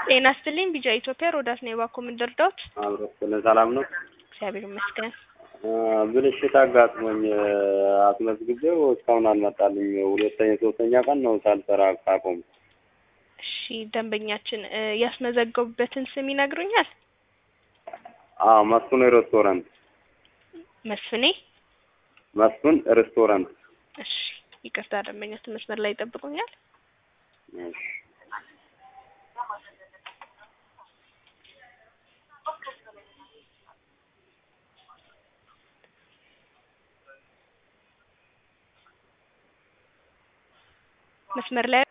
ጤና ይስጥልኝ ቢጃ ኢትዮጵያ ሮዳስ ነው የባኮ ምንደርዳውት አብረን ሰላም ነው። እግዚአብሔር ይመስገን። ብልሽት አጋጥሞኝ አስመዝግቤው እስካሁን አልመጣልኝ። ሁለተኛ ሶስተኛ ቀን ነው ሳልሰራ ካቆም። እሺ ደንበኛችን እ ያስመዘገቡበትን ስም ይነግሩኛል? አዎ መስፍን ሬስቶራንት መስፍኔ። መስፍን ሬስቶራንት። እሺ ይቅርታ ደንበኛችን መስመር ላይ ይጠብቁኛል። እሺ መስመር ላይ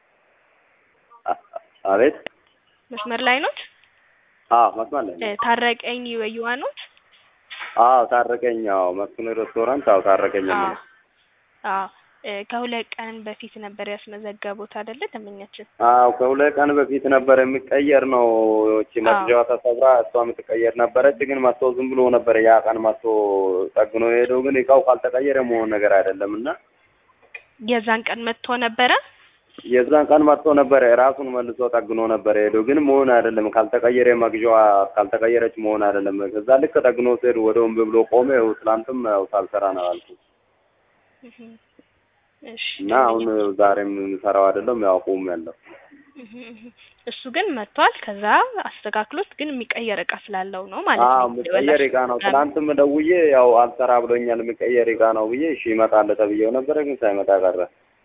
አቤት። መስመር ላይ ኖት? አዎ መስመር ላይ እ ነው። ታረቀኝ ወይዋ ኖት? አዎ ታረቀኝ። አዎ መስፍን ሬስቶራንት። አዎ ታረቀኝ ነው። አዎ አዎ እ ከሁለት ቀን በፊት ነበር ያስመዘገቡት አይደለ ደንበኛችን? አዎ ከሁለት ቀን በፊት ነበር የሚቀየር ነው። እቺ መግዣዋ ተሰብራ እሷ የምትቀየር ነበረች። ግን መጥቶ ዝም ብሎ ነበር ያ ቀን መጥቶ ጠግኖ የሄደው። ግን እቃው ካልተቀየረ መሆን ነገር አይደለም እና የዛን ቀን መጥቶ ነበረ? የዛን ቀን መጥቶ ነበረ ራሱን መልሶ ጠግኖ ነበር የሄደው። ግን መሆን አይደለም ካልተቀየረ መግዣዋ ካልተቀየረች መሆን አይደለም። ከዛ ልክ ጠግኖ ሲሄድ ወደ ወንብ ብሎ ቆመ። ይኸው ትላንትም ያው ሳልሰራ ነው ያልኩት እህ እሺ እና አሁን ዛሬም የምሰራው አይደለም ያው ቁም ያለው እህ እህ እሱ ግን መጥቷል። ከዛ አስተካክሎት ግን የሚቀየር እቃ ስላለው ነው ማለት አዎ ነው። የሚቀየር እቃ ነው። ትናንትም ደውዬ ያው አልሰራ ብሎኛል የሚቀየር እቃ ነው ብዬ እሺ ይመጣል ተብዬው ነበረ። ግን ሳይመጣ ቀረ።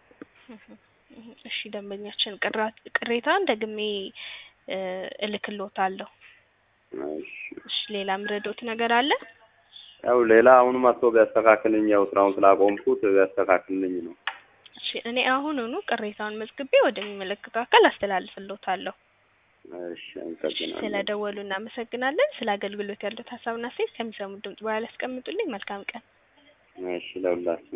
እሺ ደንበኛችን ቅራት ቅሬታን ደግሜ እ እልክልዎታለሁ። እሺ እሺ ሌላ ምረዶት ነገር አለ? ያው ሌላ አሁን መጥቶ ቢያስተካክልኝ ያው ስራውን ስላቆምኩት ቢያስተካክልኝ ነው። እሺ እኔ አሁኑኑ ቅሬታውን መዝግቤ ወደሚመለከተው አካል አስተላልፍልዎታለሁ። እሺ አመሰግናለሁ። ስለደወሉ እናመሰግናለን። ስለ አገልግሎት ያሉት ሀሳብና አስተያየት ከሚሰሙት ድምጽ በኋላ ያስቀምጡልኝ። መልካም ቀን። እሺ ለሁላችን